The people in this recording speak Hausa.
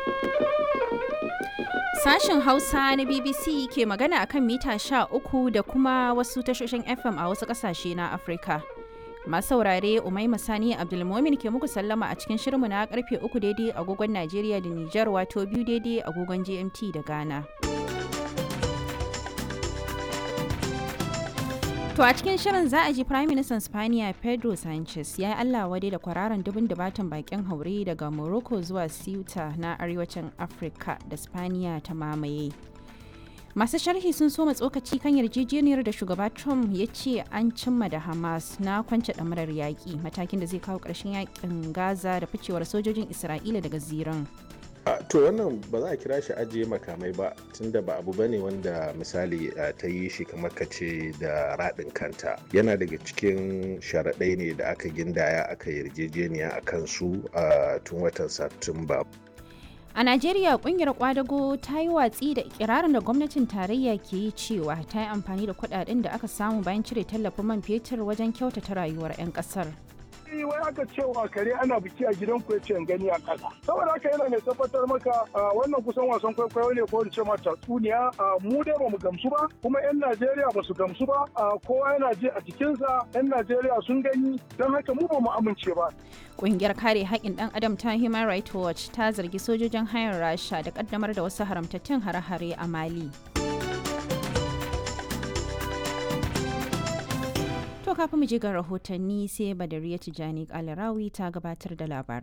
Sashen Hausa na BBC ke magana akan mita sha uku da kuma wasu tashoshin FM a wasu ƙasashe na Afirka. Masu saurare Umaima Sani Abdulmomin ke muku sallama a cikin shirinmu na karfe uku daidai agogon Najeriya da Nijar wato biyu daidai agogon GMT da Ghana. To a cikin shirin za a ji Prime Minister Spaniya Pedro Sanchez ya yi Allah wadai da kwararan dubin dubatan bakin haure daga Morocco zuwa Ceuta na arewacin Afirka da Spaniya ta mamaye. Masu sharhi sun soma tsokaci kan yarjejeniyar da shugaba Trump ya ce an cimma da Hamas na kwance ɗamarar yaƙi matakin da zai kawo ƙarshen yaƙin Gaza da ficewar sojojin Isra'ila daga ziran. to wannan ba za a kira shi ajiye makamai ba tunda ba abu bane wanda misali ta yi shi kamar ka ce da raɗin kanta yana daga cikin sharaɗai ne da aka gindaya aka yarjejeniya a kansu a tun watan satumba A Najeriya kungiyar kwadago ta yi watsi da ikirarin da gwamnatin tarayya ke yi cewa ta yi amfani da kudaden da aka samu bayan cire tallafin man fetur wajen kyautata rayuwar 'yan kasar. wai aka cewa kare ana biki a gidan ku yace gani a kasa saboda haka yana mai tabbatar maka wannan kusan wasan kwaikwayo ne ko ce ma tatsuniya mu dai bamu gamsu ba kuma yan Najeriya ba su gamsu ba kowa yana ji a jikinsa yan Najeriya sun gani don haka mu bamu amince ba Ƙungiyar kare haƙƙin ɗan adam ta Human Rights Watch ta zargi sojojin hayar Rasha da ƙaddamar da wasu haramtattun hare-hare a Mali. To kafin mu je ga rahotanni sai Badariya Tijani Kalarawi ta gabatar da labarai.